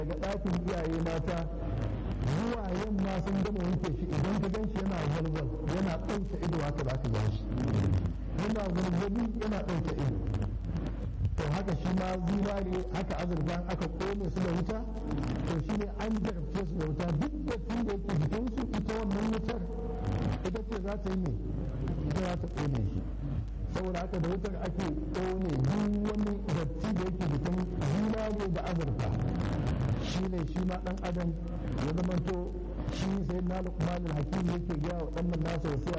daga ɗakin iyaye mata zuwa yamma sun gama wanke shi idan ka gan shi yana walwal yana ɗauke ido haka za ka gan shi yana gurgurbi yana ɗauke ido to haka shi ma zinare haka azurfa aka kone su da wuta to shi ne an jarabce su da wuta duk da tun da yake jikinsu ita wannan wutar ita ce za ta yi ne ita za ta kone shi saboda haka da wutar ake kone duk wani datti da yake jikin zinare da azurfa shi ne shi ma dan adam ya zamanto shi sai na lukmanin hakim yake gaya wa ɗan nasa wasu